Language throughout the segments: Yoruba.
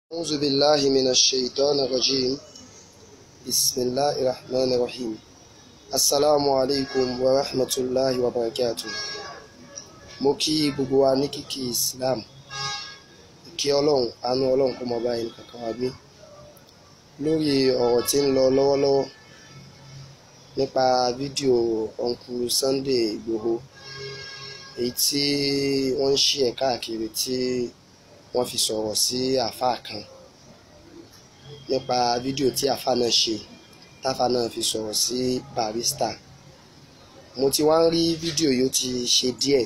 أعوذ بالله من الشيطان الرجيم بسم الله الرحمن الرحيم السلام عليكم ورحمة الله وبركاته mo kí gbogbo wa ní kíkí Islam kí ọlọ́run àánú ọlọ́run kó máa bá ẹnì kankan wa gbé lórí ọ̀rọ̀ tí ń lọ lọ́wọ́lọ́wọ́ nípa fídíò ọ̀nkù Sunday Ìgbòho èyí tí wọ́n ń ṣí ẹ̀ káàkiri tí wọ́n fi sọ̀rọ̀ sí àáfàá kan nípa fídíò tí àáfàá náà ṣe táfàá náà fi sọ̀rọ̀ sí Barrister mo ti wá ń rí fídíò yìí ó ti ṣe díẹ̀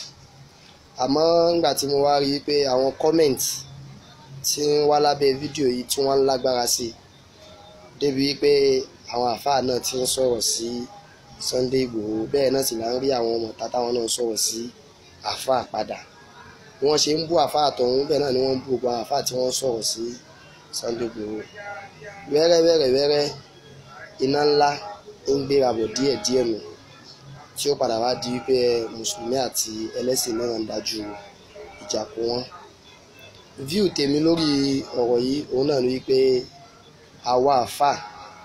àmọ́ nígbà tí mo wá rí i pé àwọn comment tí ń wá lábẹ́ fídíò yìí tí wọ́n ń lágbára sí i débi pé àwọn àáfàá náà ti ń sọ̀rọ̀ sí Sunday Ìgbòho bẹ́ẹ̀ náà sì là ń rí àwọn ọmọ tata wọn náà sọ̀rọ̀ sí àáfàá padà bí wọ́n ṣe ń bú àáfàá tọ̀hún bẹ́ẹ̀ náà ni wọ́n ń bú gbogbo àwọn àáfàá tí wọ́n ń sọ̀rọ̀ sí Sunday Ìgbòho wẹ́rẹ́ wẹ́rẹ́ wẹ́rẹ́ iná ńlá ń gbéra bọ̀ díẹ̀ díẹ̀ nù tí ó padà wá di wípé mùsùlùmí àti ẹlẹ́sìn náà ń dájú ìjà kó wọn. view tèmi lórí ọ̀rọ̀ yìí òun náà ni wípé àwa àáfàá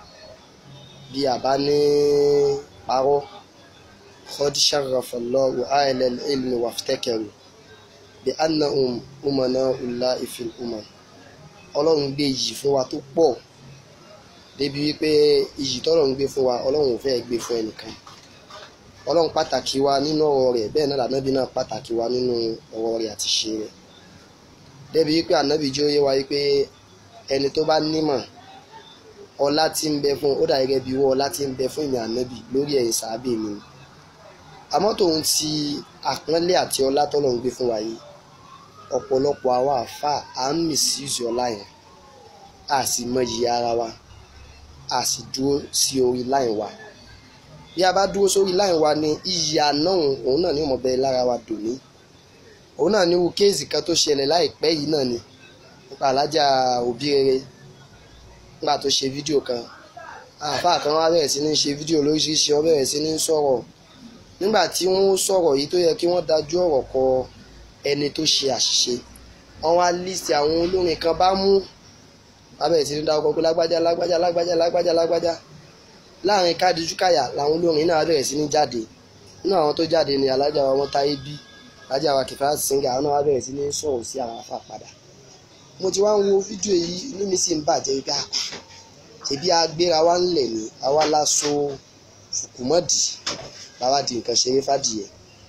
bí a bá ní parọ́ qad sharrafa Allahu ahlal ilmi waftakaru bí annahum umana'ullahi fil umam ọlọ́run gbé iyì fún wa tó pọ̀ débi wípé iyì tọ́lọ́run gbé fún wa ọlọ́run ò fẹ́ gbé fún ẹnìkan ọlọ́run pàtàkì wa nínú ọ̀rọ̀ rẹ̀ bẹ́ẹ̀ náà lànàbí náà pàtàkì wa nínú ọ̀rọ̀ rẹ̀ àti ṣe rẹ̀ débi wípé ànábì jẹ́ ó yé wa wípé ẹni tó bá nímọ̀ ọlá tí ń bẹ fún ó dà gẹ́gẹ́ bí wọ́n ọlá tí ń bẹ fún ìyẹn ànábì lórí ẹ̀yìn sàábì mi àmọ́ tòun ti àpọ́nlé àti ọlá tọ́lọ̀ ń gbé fún wa yìí ọ̀pọ̀lọpọ̀ àwa àfà à ń misuse ọlá yẹn a sì mọyì ara wa a sì dúró sí orí láìn wa bí a bá dúró sórí láìn wa ni iyì àná òun náà ní ọmọ bẹ́ẹ̀ lára wa dòní òun náà ní irú kéèsì kan tó ṣẹlẹ̀ láìpẹ́ yìí náà ni nípa alájà òbí rere nígbà tó ṣe fídíò kan àáfàá kan wá bẹ̀rẹ̀ sí ní ṣe fídíò lóríṣiríṣi wọ́n bẹ̀rẹ̀ sí ní sọ̀rọ̀ nígbà tí wọ́n sọ̀rọ̀ yìí tó yẹ kí wọ́n dájú ọ̀rọ̀ kọ ẹni tó ṣe àṣìṣe wọ́n wá lísì àwọn olórin kan bá mú wọ́n bẹ̀rẹ̀ sí ní dáwọ́ pé lágbájá lágbájá lágbájá lágbájá lágbájá láàrin kádìjú káyà làwọn olórin náà bẹ̀rẹ̀ sí ní jáde nínú àwọn tó jáde ni alájà wa wọn táyé bí alájà wa kìfà síngà àwọn náà wá bẹ̀rẹ̀ sí ní sọ̀rọ̀ sí àwọn afá padà mo ti wá ń wo fídíò yìí inú mi sì ń bàjẹ́ wípé àpá ṣebí agbéra wa ń lẹ̀ ní àwa láṣọ fùkùmọ́dì làwa di nǹkan ṣeré fàdìyẹ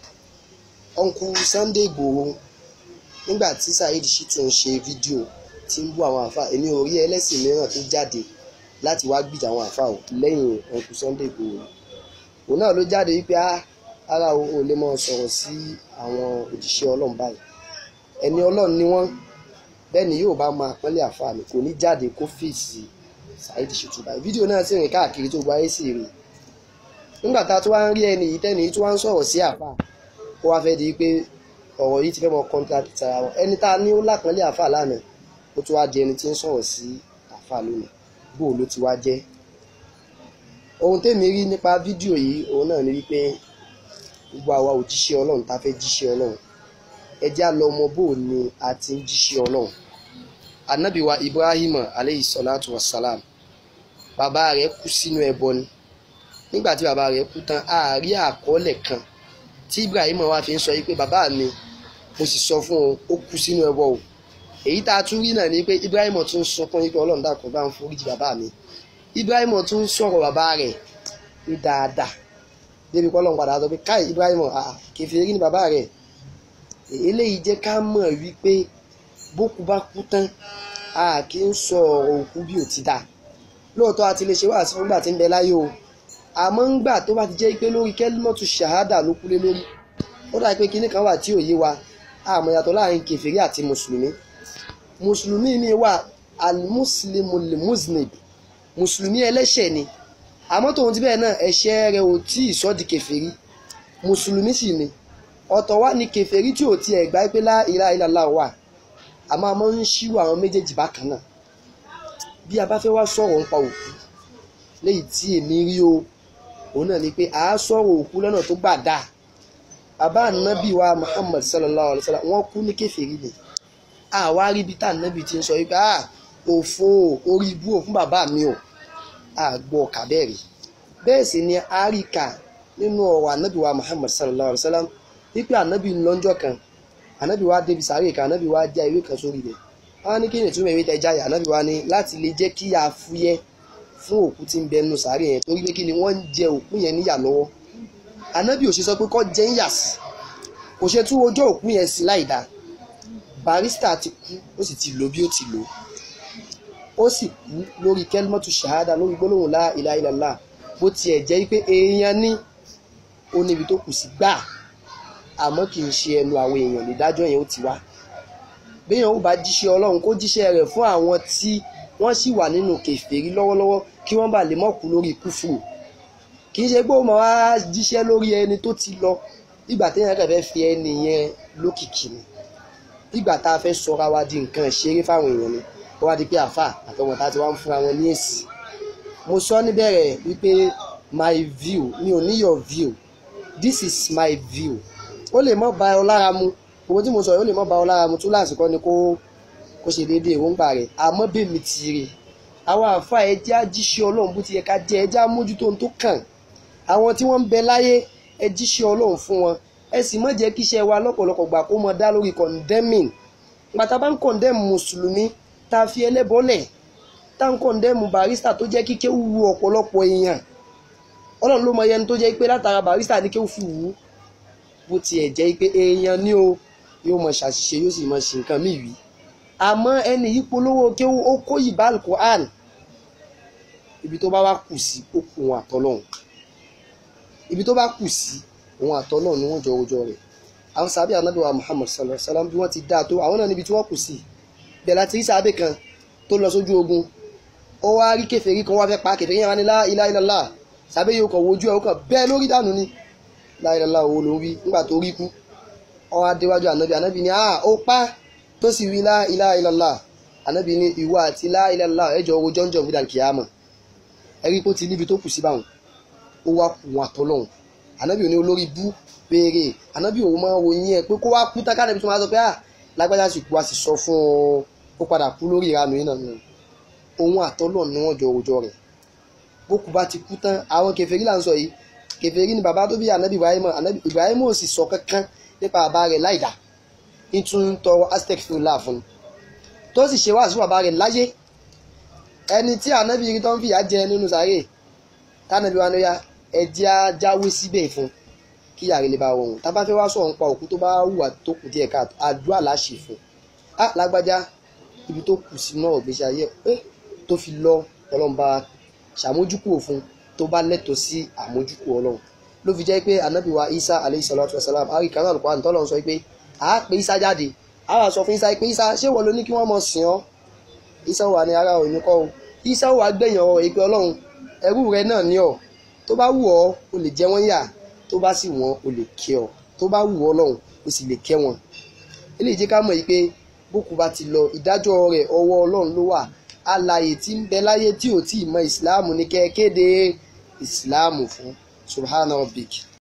ọ̀nkù Sunday Ìgbòho nígbà tí Saheed Shittu ń ṣe fídíò tí ń bú àwọn àfa èmi ò rí ẹlẹ́sìn mìíràn tó jáde láti wá gbìjà àwọn àfa ò lẹ́yìn ọ̀nkù Sunday Ìgbòho òun náà ló jáde wípé ara ò lè máa sọ̀rọ̀ sí àwọn òjíṣẹ́ ọlọ́run báyìí ẹni ọlọ́run ni wọ́n bẹ́ẹ̀ ni yóò bá máa pọ́nlé àfa mi kò ní jáde kó fèsì Saheed Shittu báyìí fídíò náà sì rìn káàkiri tó gba ayé sì rìn nígbà tá a tún wá ń rí ẹni yìí tẹ́ni yìí tún wá ń sọ̀rọ̀ sí àfa kó wá fẹ́ di pé ọ̀rọ̀ yìí ti fẹ́ mọ contradict ara wọn ẹni tá a ní ó lápọ́nlé àfa lánàá ó tún wá di ẹni tí ń sọ̀rọ̀ sí àfa lónìí bó ló ti wá jẹ́ ohun tèmi rí nípa fídíò yìí òun náà ni wípé gbogbo àwa òjíṣẹ́ ọlọ́run tá a fẹ́ jíṣẹ́ ọlọ́run ẹ jẹ́ á lọ mọ bó ni a ti ń jíṣẹ́ ọlọ́run anabi wa Ibrahim aleyhi salatu wa salam bàbá rẹ̀ kú sínú ẹbọ ni nígbà tí bàbá rẹ̀ kú tán àárí àkọọ́lẹ̀ kan tí Ibrahim wa fi ń sọ yìí pé bàbá mi mo sì sọ fún ọ ó kú sínú ẹbọ o èyí tá a tún rí náà ni pé Ibrahim tún sunkún yìí pé Ọlọ́run dàkún bá ń foríjì bàbá mi Ibrahim tún sọ̀rọ̀ bàbá rẹ̀ ní dáadáa débi kọ́ Ọlọ́run padà sọ pé káì Ibrahim kèfèrí ni bàbá rẹ̀ eléyìí jẹ́ ká mọ̀ wípé bókú bá kú tán a kì í sọ ọ̀rọ̀ òkú bí ò ti dà lóòótọ́ a ti lè ṣe wá sí fúngbà tí ń bẹ láyé o àmọ́ ń gbà tó bá ti jẹ́ pé lórí kẹ́límọ́tù ṣàhádà ló kúlé lórí ó dà pé kinní kan wà tí ò yé wa àmọ́ yàtọ̀ láàrin kèfèrí àti mùsùlùmí mùsùlùmí mi wà alimuslimu limuznib mùsùlùmí ẹlẹ́ṣẹ̀ ni àmọ́ tòun ti bẹ́ẹ̀ náà ẹ̀ṣẹ̀ rẹ̀ ò tí ì sọ́ di kèfèrí mùsùlùmí sì ni ọ̀tọ̀ wá ní kèfèrí tí ò ti ẹ̀ gbá pé lá ilaha illallah wà àmọ́ a máa ń ṣírò àwọn méjèèjì bákan náà bí a bá fẹ́ wá sọ̀rọ̀ nípa òkú léyìí tí èmi rí o òun náà ni pé a sọ̀rọ̀ òkú lọ́nà tó gbà dáa bàbá ànábì wa Muhammad sallallahu alayhi wa sallam wọ́n kú ní kèfèrí ni àwa rí ibi tá ànábì ti ń sọ wípé ah òfo orí ibú ò fún bàbá mi o àgbọ̀ ọ̀kà bẹ́ẹ̀ rí bẹ́ẹ̀ sì ni àríkà nínú ọ̀rọ̀ ànábì wa Muhammad sallallahu alayhi wa sallam wípé ànábì lọ́njọ́ kan ànábì wa débi sàárè kan ànábì wa já ewé kan sórí rẹ̀ wọ́n ní kí ni ìtumọ̀ ewé tẹ jáyà ànábì wa ní láti lè jẹ́ kí a fúyẹ́ fún òkú tí ń bẹ nínú sàárè yẹn torí pé kí ni wọ́n ń jẹ òkú yẹn níyà lọ́wọ́ ànábì ò ṣe sọ pé kọ́ jẹ́ ń yà sí kò ṣe tún ojú òkú yẹn sí láì dáa barista ti kú ó sì ti lò bí ó ti lò ó sì kú lórí kẹlmọ́tù ṣahada lórí gbólóhùn la ilaha illallah bó tiẹ̀ jẹ́ pé èèyàn ní ó níbi tó kù sí gbà àmọ́ kì í ṣe ẹnu àwọn èèyàn nídájọ́ yẹn ó ti wá béèyàn ó bá jíṣẹ́ ọlọ́run kó jíṣẹ́ rẹ̀ fún àwọn tí wọ́n sì wà nínú kèfèrí lọ́wọ́lọ́wọ́ kí wọ́n bá lè mọ̀ kú lórí kúfùrù kì í ṣe pé ó máa wá jíṣẹ́ lórí ẹni tó ti lọ ìgbà téèyàn kàn fẹ́ fi ẹni yẹn lókìkí ni ìgbà tá a fẹ́ sọra wa di nǹkan ìṣeré fáwọn èèyàn ni ó wá di pé àfà àtọwọn tá a ti wá ń fúnra wọn ní èsì mo sọ níbẹ̀rẹ̀ wípé my view mi ò ní your view this is my view ó lè mọ́ ba ọ lára mu owó tí mo sọ yìí ó lè mọ́ ba ọ lára mu tún láti kọ́ ni kó kó ṣe déédéé èròǹgbà rẹ̀ àmọ́ bèmi ti rè àwọn àfà ẹjẹ́ ajíṣẹ́ ọlọ́run bó ti yẹ ká jẹ́ ẹjẹ́ amójútó ohun tó kàn àwọn tí wọ́n ń bẹ láyé ẹ jíṣẹ́ ọlọ́run fún wọn ẹ sì má jẹ́ kí iṣẹ́ wa lọ́pọ̀lọpọ̀ gbà kó mọ dá lórí condemning pàtà bá ń condemn mùsùlùmí tá a fi ẹlẹ́bọ́lẹ̀ tá a ń condemn barista tó jẹ́ kíké wu ọ̀pọ̀lọpọ̀ èèyàn ọlọ́run ló mọ ẹni tó jẹ́ pé látara barista ní kéwù fi wù ú bó tiẹ̀ jẹ́ pé èèyàn ní o yóò mọ ṣàṣìṣe yóò sì mọ ṣe nǹkan míì wí àmọ́ ẹni yìí polówó kéwù ó kó ìbá alukoran ibi tó bá wá kù sí ó kù wọn àtọ́lọ́hún ibi tó bá kù sí òun àtọ́ náà ni wọ́n jọ ojọ́ rẹ̀ àwọn sábẹ́ anábì wa Muhammad sallallahu alaihi wasallam bí wọ́n ti dáa tó àwọn náà níbi tí wọ́n kù sí bẹ́ẹ̀ láti rí sábẹ́ kan tó lọ sójú ogun ó wá rí kèfèrí kan wá fẹ́ pa kèfèrí yẹn wá ní la ilaha illallah sábẹ́ yóò kàn wojú ẹ̀ ó kàn bẹ́ẹ̀ lórí dànù ni la ilaha illallah owó ló ń wí nígbà tó rí kú ó wá déwájú anábì anábì ni ah ó pa tó sì wí la ilaha illallah anábì ni ìwọ àti la ilaha illallah ẹjọ́ owó jọ́njọ́ fúdà kìámà ẹ̀rí pé ó ti níbi tó kù sí báwọn ó wá kù wọn àtọ́lọ́hún ànábì òní olórí bú béèrè ànábì òun máa wo yín ẹ pé kó wá kú tá kánàbí tó máa sọ pé à lágbájá sì kú a sì sọ fún ọ ó padà kú lórí ìranù yìí náà nù òun àtọ́lọ̀ ni wọ́n jọ òòjọ́ rẹ̀ bókù bá ti kú tán àwọn kèfèrí là ń sọ yìí kèfèrí ni bàbá tó bí ànábì Ibrahim ànábì Ibrahim ò sì sọ kankan nípa bàbá rẹ̀ láìdá nítorí ń tọrọ aztec fún ilá fún un tó sì ṣe wá sí bàbá rẹ̀ láyé ẹni tí ànábì rí tó ń fìyà jẹ nínú sàárè tánàbí wa ní ya ẹjẹ́ á jáwé síbẹ̀ fún kí yàrá lè bá rọrùn tá a bá fẹ́ wá sọ̀rọ̀ nípa òkú tó bá hùwà tó kù díẹ̀ káàtó àdúrà láṣẹ fún á lágbájá ibi tó kù sí náà gbèsè ayé ẹ tó fi lọ ọlọ́run bá ṣàmójúkú òfun tó bá lẹ́tọ̀ọ́ sí àmójúkú ọlọ́run ló fi jẹ́ pé ànábì wa isa aleyhi salatu wa salam ari kan náà lùkọ́ àǹtọ́ lọ́run sọ pé a pé isa jáde a wà sọ fún isa pé isa ṣé wọ́n ló ní kí wọ́n mọ̀ sìn ọ́ isa wà ní ara òní kọ́ o isa wà gbẹ̀yìn ọ̀rọ̀ ìpè ọlọ́run ẹrú rẹ náà ní ọ̀ tó bá wù ọ́ o lè jẹ wọ́n yà tó bá sì wọ́n o lè kẹ́ ọ tó bá wù ọ́ lọ́hùn o sì lè kẹ́ wọn. eléyìí jẹ́ ká mọ̀ yìí pé bókù bá ti lọ ìdájọ́ rẹ̀ ọwọ́ ọlọ́run ló wà alààyè tí ń bẹ láyé tí ò tí ì mọ ìsìláàmù ní kẹ́ kéde ìsìláàmù fún subhana rabbik.